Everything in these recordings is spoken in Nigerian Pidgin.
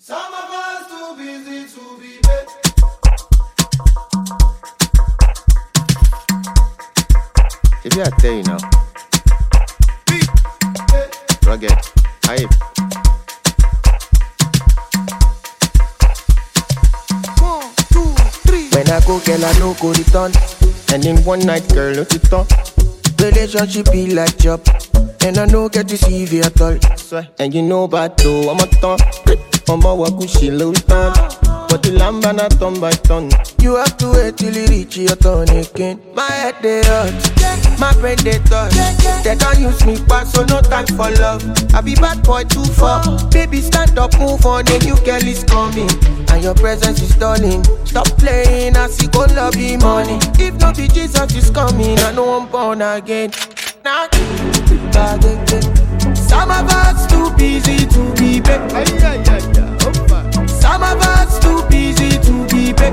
Some of us too busy to be bad. If you I tell you now, rugged, hype. One, two, three. When I go, girl, I no go return. And in one night, girl, no it on. Relationship be like job, and I no get to see you at all. Swear. And you know about though, I'm a ton. I'm a wakushi low ton. But the lamba na ton by ton. You have to wait till you reach your turn again. My head they hurt, my brain they touch. They don't use me back, so no time for love. I be bad boy too far. Baby, stand up, move on, a new girl is coming. And your presence is stalling. Stop playing, I see go love you money. If not be Jesus is coming, I know I'm born again. Now, some of us too busy to be back. Some of us too busy to be back.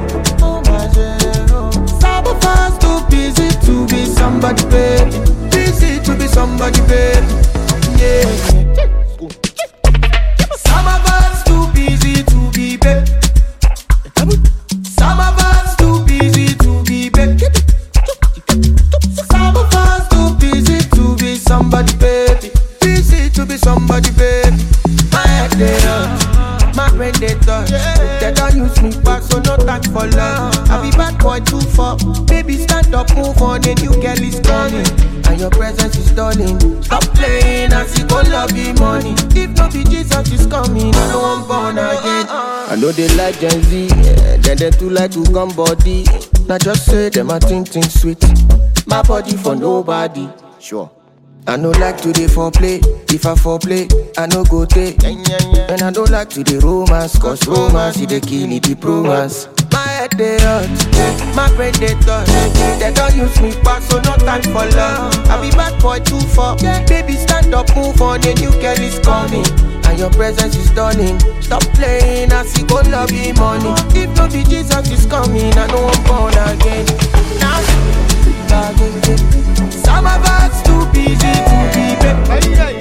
Some of us too busy to be somebody, baby. Busy to be somebody, baby. Yeah. Some of us too busy to be back. Some of us too busy to be back. Some of us too busy to be somebody, baby. Busy to be somebody, baby. My head they hurt, my brain they touch. They don't use me back, so no time for love. I be bad boy too far. Baby, stand up, move on, a new girl is coming. And your presence is stalling. Stop playing, I see go love you money. If not be Jesus is coming, I know I'm born again. I know they like Gen Z, yeah. then they too like to come body. Now just say them I think think sweet. My body for nobody. Sure. I no like to dey foreplay. If I foreplay, I no go take. And I don't like to dey romance, cause romance is the kill it, the romance. My head they hurt, my brain they touch. They don't use me back, so no time for love. I be bad boy too far. Baby, stand up, move on, a new girl is coming. And your presence is stunning. Stop playing, I see go love you money. If not be Jesus is coming, I know I'm born again. Now, some of us too busy to be back.